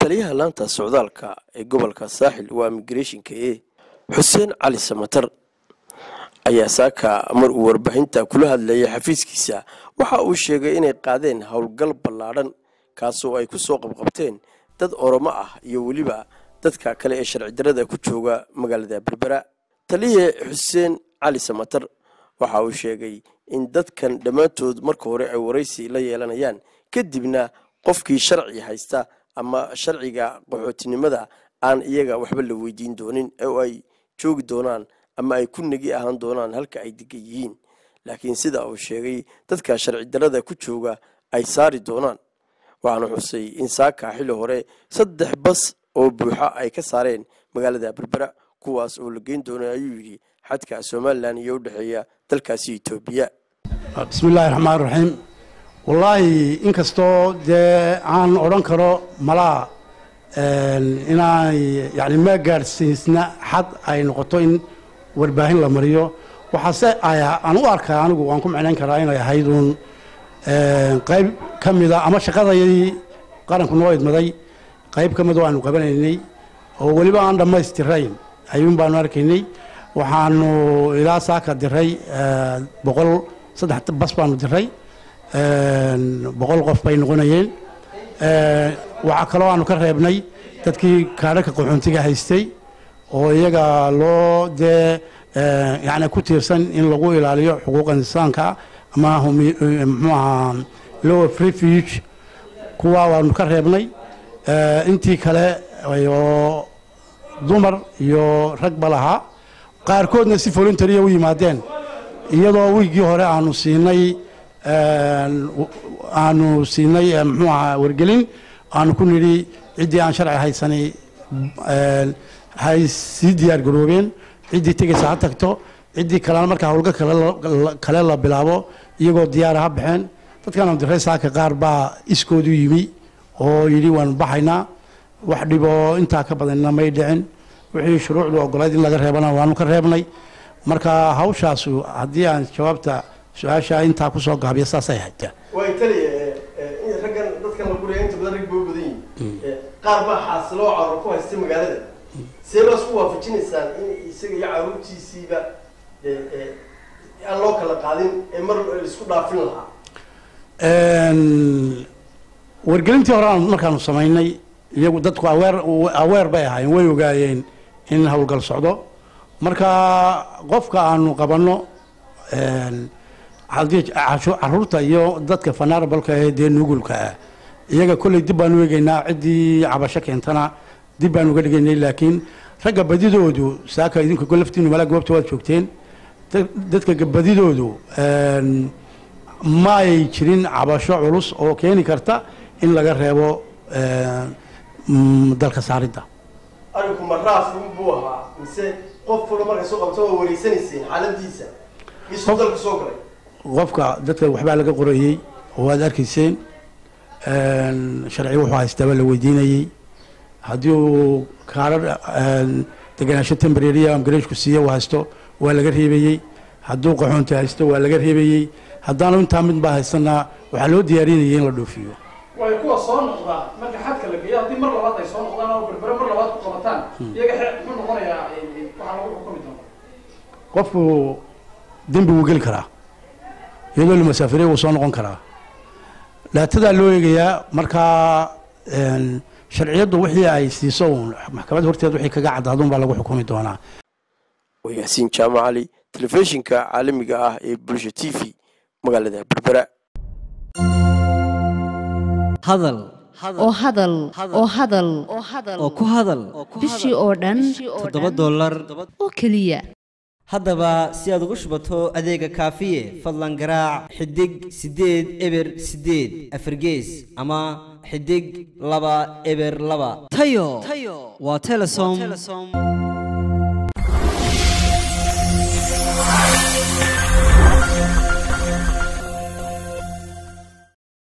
taliyaha laanta socdaalka ee gobolka saaxil waa imigreshinka e xuseen cali samatar ayaa saaka mar uu warbaahinta kula hadlayay xafiiskiisa waxa uu sheegay inay qaadeen howlgal ballaadhan kaasoo ay ku soo qabqabteen dad oromo ah iyo weliba dadka kale ee sharci darada ku jooga magaalada berbera taliye xuseen cali samatar waxa uu sheegay in dadkan dhammaantood marka hore ay waraysi la yeelanayaan kadibna qofkii sharci haysta ama sharciga qaxootinimada aan iyaga waxba la weydiin doonin oo ay joogi doonaan ama ay ku negi ahaan doonaan halka ay degan yihiin laakiin sida uu sheegay dadka sharci darada ku jooga ay saari doonaan waxaana xusay in saaka xilli hore saddex bas oo buuxa ay ka saareen magaalada berbera kuwaas oo la geyn doona ayuu yidhi xadka somalilan iyo u dhexeeya dalkaasi etoobiya bismillaahi raxmaan raxiim wallaahi inkastoo dee aan odhan karo malaa inay yani ma gaadhsiisna xad ay noqoto in warbaahin la mariyo waxaase aan u arkaa anigu waan ku micnayn karaa inay ahayd uun qayb ka mida ama shaqadayadii qaranku noo idmaday qayb ka mid oo aanu qabanaynay oo weliba aan dhammaystirayn ayuun baanu arkaynay waxaanu ilaa saaka diray boqol saddex bas baanu diray boqol qof bay noqonayeen waxaa kaloo aanu ka reebnay dadkii kaadhaka qaxoontiga haystay oo iyaga loo dee yani ku tiirsan in lagu ilaaliyo xuquuqa insaanka ama muxuu ahaa law of refuge kuwa waanu ka reebnay intii kale oo dumar iyo ragba lahaa qaarkoodna si voluntaria u yimaadeen iyadoo wiiggii hore aanu siinay aanu siinay muxuu ahaa wargelin aanu ku nidhi ciddii aan sharci haysanay hay sii diyaar garoobeen ciddii tegaysa ha tagto ciddii kalena markaa howlga kale la bilaabo iyagoo diyaara ha baxeen dadkaanu diray saaka qaar baa iskoodu yimi oo yidhi waanu baxaynaa wax dhiboo intaa ka badanna may dhicin wixii shuruucdu ogolayd in laga reebana waanu ka reebnay marka hawshaasu haddii aan jawaabta su-aasha intaa kusoo gaabiya saasay ahayd way taliya raggan dadkan la guraya inta badan rag baa u badan yihin qaar baa xaasiloo carur ku haystay magaalada see baa isku waafajinaysaan in isaga iyo caruurtiisiiba aan loo kala qaadin ee mar laisku dhaafin lahaa wargelintii hore aan markaanu samaynay iyagu dadku aweer aweer bay ahaayeen way ogaayeen in howlgal socdo marka qofka aanu qabanno caruurta iyo dadka fanarabalka ee dee nugulka ah iyaga kolley dib baanu eegaynaa ciddii cabasho keentana dib baanu uga dhigaynay laakiin ragga badidoodu saaka idinku laftiinu malaa goobta waad joogteen dadka badidoodu ma ay jirin cabasho culus oo keeni karta in laga reebo dalka saaridda arinku ma raaf buu ahaa mise qof fula marka soo qabto waa wareysanayseen xaaladiisa isuu dalka soo galay qofka dadka waxbaa laga qorayey oo waad arkayseen sharci wuxuu haystaaba la weydiinayey haddii uu kaarar degenaansho tembreriya amgareeshku siiye uu haysto waa laga reebayey hadduu qaxoonti haysto waa laga reebayey haddaanu intaa mid baa haystana waxaa loo diyaarinayay in la dhoofiyo way kuwa soo noqdaa marka xadka la geeyo haddii mar labaad ay soo noqdaan oo berbere mar labaad ku qabataan iyaga muxuu noqonayaa waxaa lagu xukumi doona qofku dembi wuu geli karaa iyadoo la masaafiriya wuu soo noqon karaa laatadaa loo eegayaa markaa sharciyaddu wixii ay siiso uun maxkamad horteed wixii kaga cadaaduun baa lagu xukumi doonaa waa yaasiin jaamac cali telefishinka caalamiga ah ee bulsha t v magaalada berbera hadal oo hadal oo hadal oo ku hadal bishii oo dhan toddoba dollar oo keliya haddaba si aad ugu shubato adeega kaafiye fadlan garaac xidig siddeed eber siddeed afargees ama xidig laba eber laba tayo waa telesom